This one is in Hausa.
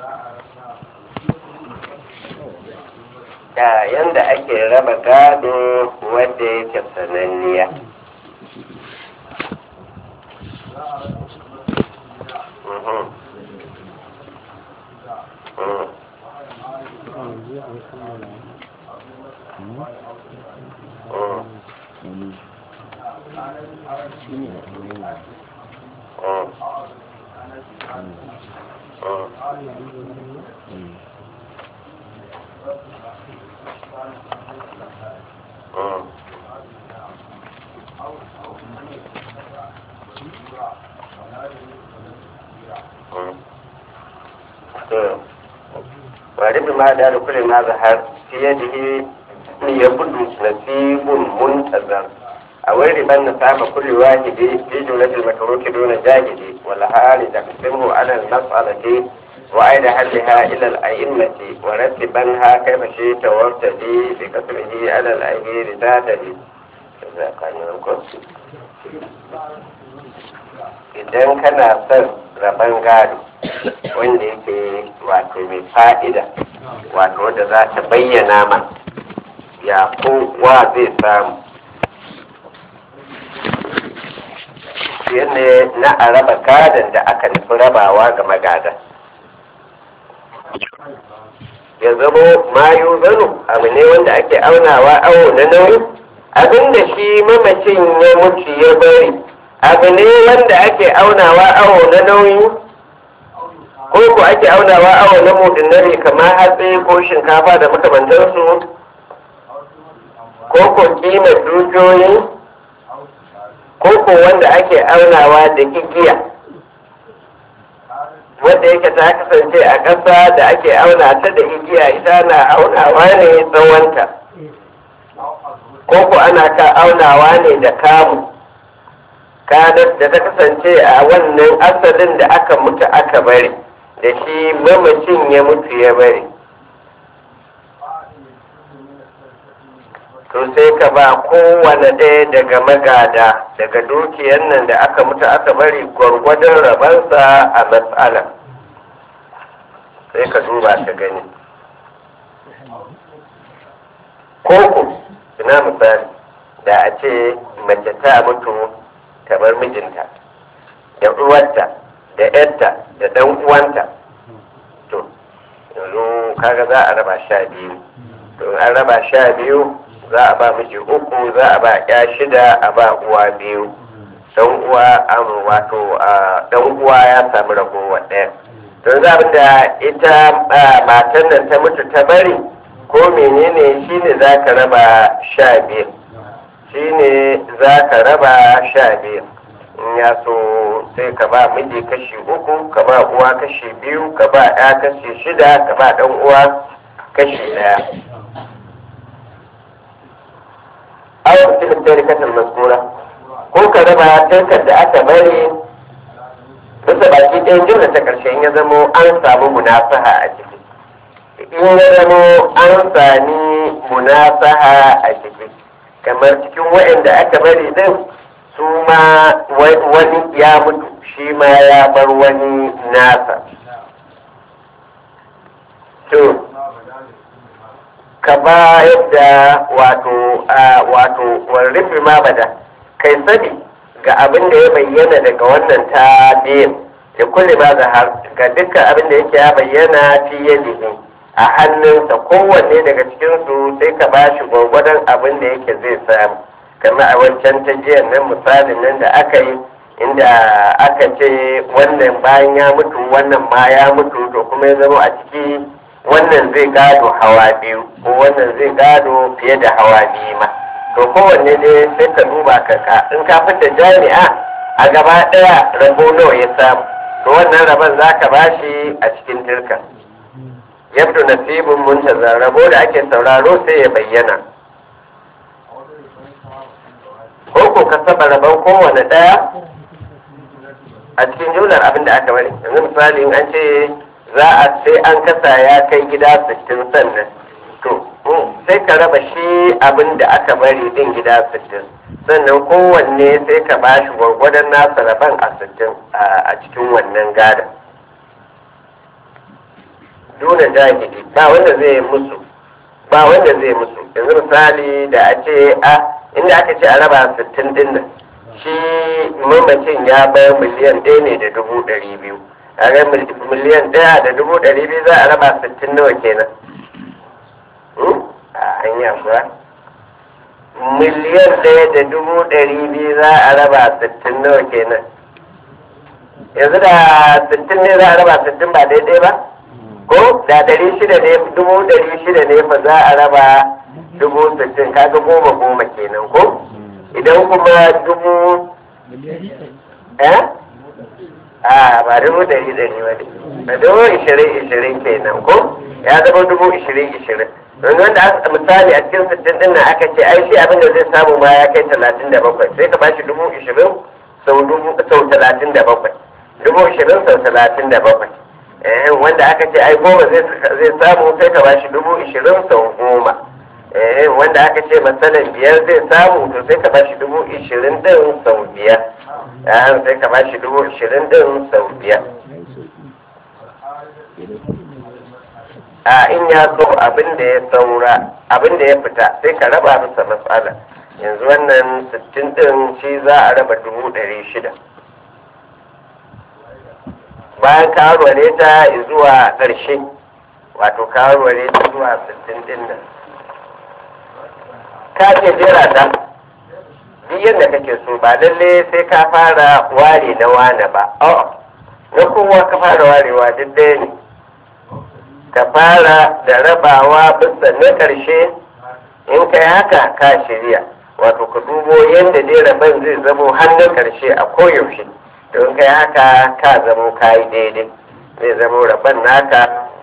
da yanda ake raba gado wadda yake sananniya Mhm. Mhm. Mhm. Mhm. Mhm. Mhm. ورب ما دار كل ما ظهر في يده يبدو نسيب منتظر أو ربا نسام كل واحد في جملة المتروك دون جاهد والحال تقسمه على المسألة وأين حلها إلى الأئمة ورتبنها كيف شئت وابتدي بكسره على الأمير ذاتني idan kana son rabon gado wanda yake wato mai fa'ida wato wadda za ta bayyana ma ya kowa zai samu ne na a raba gadon da aka nufi rabawa ga magada ya zamo mayu zanu abu ne wanda ake aunawa awo na nauyi abinda shi mamacin ya mutu ya bari abu ne wanda ake aunawa awo na nauyi ko ko ake aunawa awo na mudinare kamar hatsi ko shinkafa da makamantarsu ko ko kimar dukiyoyi ko ko wanda ake aunawa da igiya wanda yake ta kasance a ƙasa da ake auna ta da igiya ita na aunawa ne tsawonta ko ko ana ka aunawa ne da kamu kadar da ta kasance a wannan asalin da aka mutu aka bari da shi mamacin ya mutu ya bari to sai ka ba kowane ɗaya daga magada daga dukiyar nan da aka mutu aka bari gwargwadon rabansa a matsala sai ka duba ka gani koko ina misali da a ce mace ta mutu kamar mijinta da uwarta da yarta da dan uwanta to yanzu kaga za a raba sha biyu to an raba sha biyu za a ba miji uku za a ba ya shida a ba uwa biyu dan uwa an wato dan uwa ya samu ragowa ɗaya to za da ita matan nan ta mutu ta bari ko menene shine za ka raba sha biyu shine za ka raba sha biyu in ya so sai ka ba miji kashi uku ka ba uwa kashi biyu ka ba ya kashi shida ka ba dan uwa kashi daya aw cikin tarikatar maskura ko ka raba tarkar da aka bari bisa baki ɗayan jimla ta ƙarshen ya zamo an samu munafaha a ciki in ya zamo an sami munafaha a ciki kamar cikin waɗanda aka bari din su ma wani ya mutu shi ma ya bar wani nasa to ka ba yadda wato wato warrifi ma bada kai sani ga abin da ya bayyana daga wannan ta biyan da kulle ba zahar ga dukkan abin da yake ya bayyana fi yadihi a hannunsa kowanne daga cikinsu sai ka ba shi gwagwadon abin da yake zai samu kamar a wancan ta jiyan nan misalin nan da aka yi inda aka ce wannan bayan ya mutu wannan ma ya mutu to kuma ya zama a ciki wannan zai gado hawa biyu ko wannan zai gado fiye da hawa biyu ma to kowanne dai sai ka duba ka ka in ka fita jami'a a gaba ɗaya rabo nawa ya samu to wannan rabon za ka bashi a cikin turka yabdu nasibin muntazar rabo da ake sauraro sai ya bayyana ko ko ka saba rabon kowane ɗaya a cikin jumlar abin da aka bari yanzu misali an ce za a sai an kasa ya kai gida sittin sannan to sai ka raba shi abin da aka bari din gida sittin sannan kowanne sai ka ba shi gwargwadon nasa rabon a sittin a cikin wannan gadon duna jahili ba wanda zai musu ba wanda zai musu yanzu misali da a ce a inda aka ce a raba sittin din nan shi mamacin ya bayar miliyan ɗaya ne da dubu ɗari biyu a ga miliyan ɗaya da dubu ɗari biyu za a raba sittin nawa kenan a hanya kuwa miliyan ɗaya da dubu ɗari biyu za a raba sittin nawa kenan yanzu da sittin ne za a raba sittin ba daidai ba ko da ɗari shida ne dubu ɗari shida ne fa za a raba dubu sittin kaga goma goma kenan ko idan kuma dubu eh a ba dubu ɗari ɗari ba ne ba dubu ishirin ishirin kenan ko ya zama dubu ishirin ishirin don wanda misali a cikin sittin ɗin nan aka ce ai shi abin da zai samu ma ya kai talatin da bakwai sai ka bashi dubu ishirin sau dubu sau talatin da bakwai dubu ishirin sau talatin da bakwai eh wanda aka ce ai goma zai samu sai ka bashi dubu ishirin sau goma eh wanda aka ce matsalan biyar zai samu to sai ka bashi dubu ishirin din sau biyar eh sai ka bashi dubu ishirin din sau biyar a in ya so abin da ya saura abin da ya fita sai ka raba masa matsala yanzu wannan sittin din shi za a raba dubu ɗari shida bayan ka warware ta zuwa ƙarshe wato ka warware ta zuwa sittin din nan ka ce jera ta duk yadda kake so ba lalle sai ka fara ware na wane ba na kowa ka fara warewa duk ɗaya ne ka fara da rabawa bisa na ƙarshe in kai haka ka shirya wato ka dubo yadda dai rabon zai zamo hannun ƙarshe a koyaushe don kai haka ka zamo ka yi daidai zai zamo rabon naka